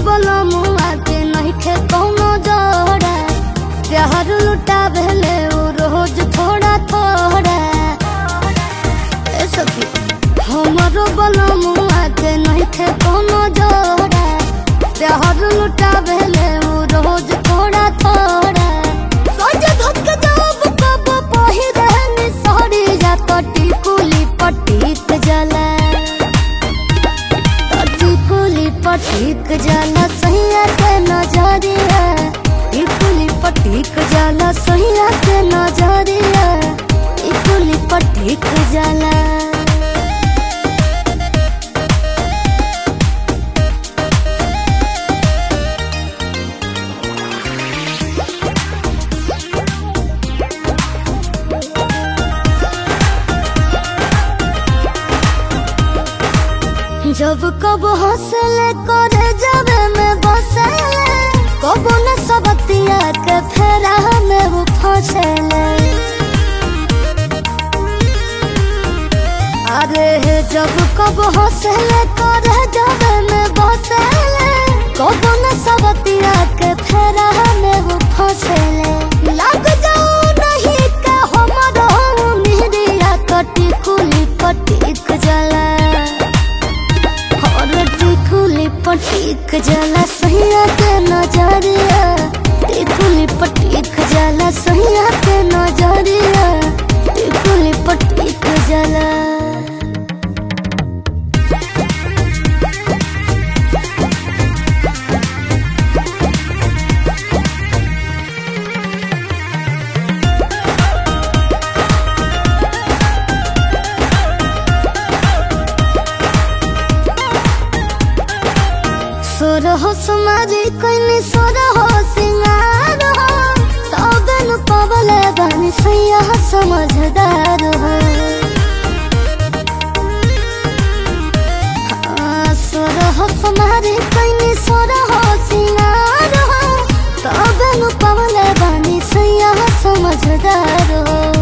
बोलो मुआ के नहीं खे कौनो जोड़ा प्यार लुटा भेले वो रोज थोड़ा थोड़ा ए सखी हमारो बोलो मुआ के नहीं खे कौनो जोड़ा प्यार लुटा भेले वो रोज थोड़ा थोड़ा सोच धक जब कब पहिरे नि सड़ी जा कटी कुली पटीक जला कटी कुली पटीक जला सैया के नजरिया ई कुली पटीक जला सैया के नजरिया ई कुली पटीक जला जब कब हौसले करे जावे में बसले कब न सबतिया के फेरा में वो फंसले अरे हे जब कब हौसले करे जावे में बसले कब न सबतिया के फेरा में वो फंसले लग जाओ नहीं के हमरो मिरिया कटी कुली पटीक जला और टिकुली पटीक जाला सहिया के नजरिया टिकुली पटीक जाला सहिया के नजरिया टिकुली पटीक जाला सोर हो सुमारी कोइनी सोर हो सिंगार हो तबेनु पवले बानी सैया समझदार हो हाँ, सोर हो सुमारी कोइनी सोर हो सिंगार हो तबेनु पवले बानी सैया समझदार हो